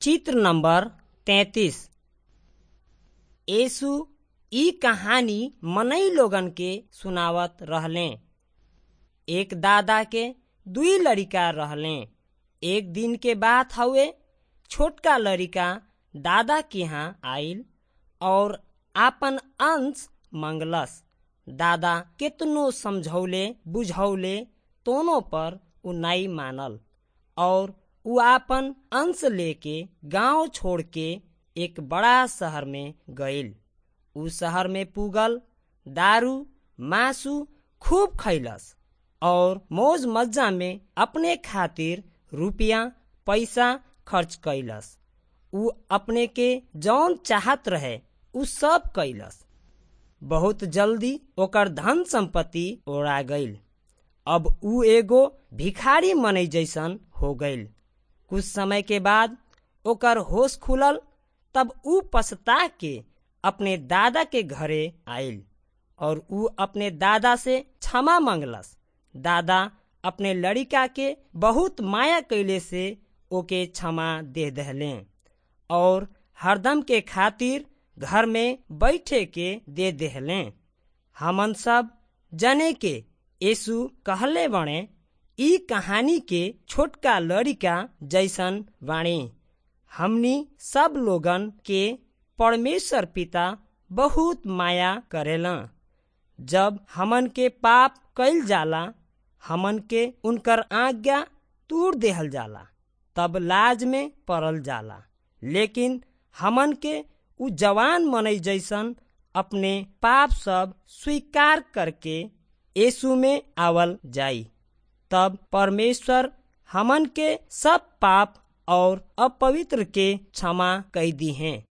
चित्र नंबर तैतीस यीशु ई कहानी मनई लोगन के सुनावत रहले एक दादा के दुई लड़िका रहले एक दिन के बात हउवे छोटका लड़िका दादा के यहाँ आइल और आपन अंश मंगलस दादा केतनो समझौले बुझौले तोनो पर उ नाई मानल और उ आपन अंश लेके गांव छोड़ के एक बड़ा शहर में गइल उ शहर में पुगल दारू मासु खूब खैलस और मौज मज्जा में अपने खातिर रुपया पैसा खर्च कैलस उ अपने के जौन चाहत रहे उ सब कैलस बहुत जल्दी ओकर धन संपत्ति ओरा गइल अब उ एगो भिखारी मनई जैसन हो गइल कुछ समय के बाद ओकर होश खुलल तब उ पछता के अपने दादा के घरे आइल और उ अपने दादा से क्षमा मांगलस दादा अपने लड़िका के बहुत माया कैले से ओके क्षमा दे दहले और हरदम के खातिर घर में बैठे के दे देहले हमन सब जने के यीशु कहले बणे ई कहानी के छोटका लड़िका जैसन बाणी हमनी सब लोगन के परमेश्वर पिता बहुत माया करेला जब हमन के पाप कैल जाला हमन के उनकर आज्ञा तूर देहल जाला तब लाज में पड़ल जाला लेकिन हमन के उ जवान मनई जैसन अपने पाप सब स्वीकार करके यीशु में आवल जाई तब परमेश्वर हमन के सब पाप और अपवित्र के क्षमा कई दी हैं